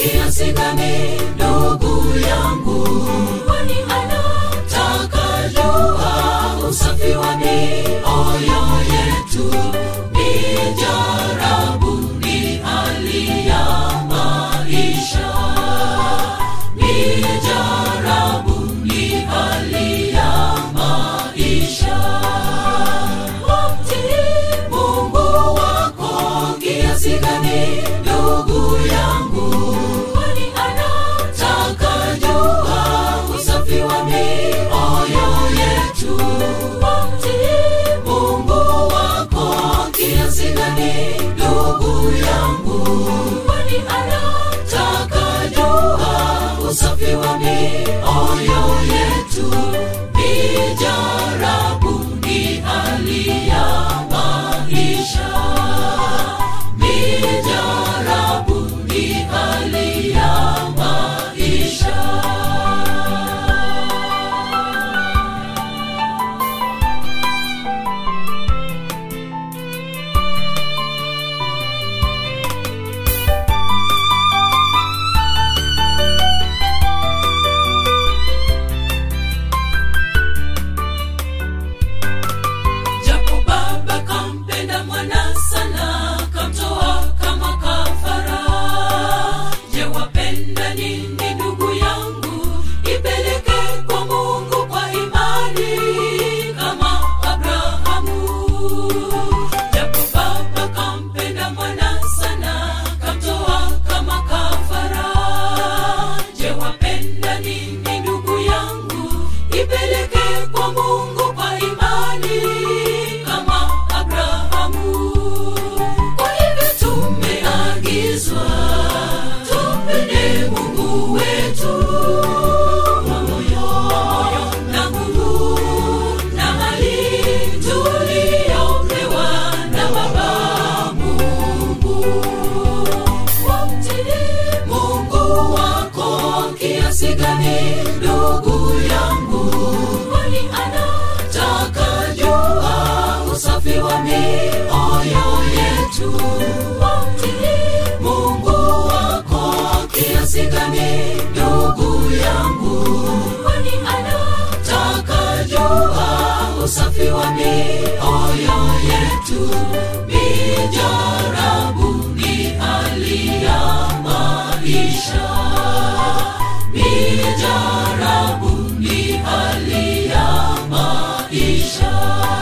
kiasi gani ndugu yangu kwani anataka jua usafi wa mioyo yetu ni jarabu ni hali ya maisha ni jarabu ni hali ya maisha wamtii mungu wako kiasi gani ndugu yangu kwani anataka jua usafi wa mioyo yetu wamtii mungu wako kiasi gani ndugu yangu kwani anataka jua usafi wa mioyo yetu ni jarabu ni hali ya maisha ni jarabu ni hali ya maisha japo baba kampenda mwana sana kamtoa kama kafara je wapenda nini ndugu yangu ipeleke kwa mungu kwa imani kama abrahamu japo baba kampenda mwana sana kamtoa kama kafara je wapenda nini ndugu yangu ipeleke kwa mungu kwa imani kama abrahamu kwa hivyo tumeagizwa tumpende mungu wetu moyo na nguvu na mali tuliyopewa na baba mungu wamtii mungu wako kiasi gani ndugu yangu kwani anataka jua usafi wa mioyo yetu wamtii mungu wako kiasi gani ndugu yangu kwani anataka jua usafi wa mioyo yetu ni jarabu ni hali ya maisha ni jarabu ni hali ya maisha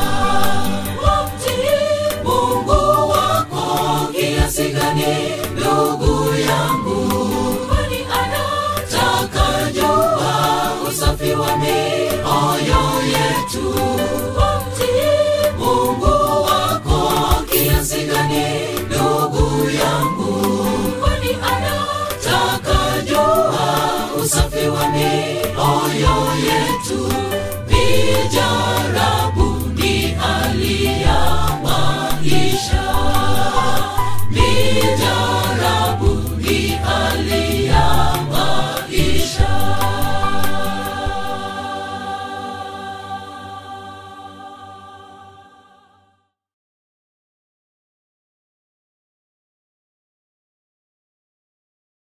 wamtii mungu wako kiasi gani ndugu yangu kwani anataka jua usafi wa mioyo yetu wamtii mungu wako kiasi gani ndugu yangu kwani anataka jua usafi wa mioyo yetu ni jarabu ni hali ya maisha ni jarabu ni hali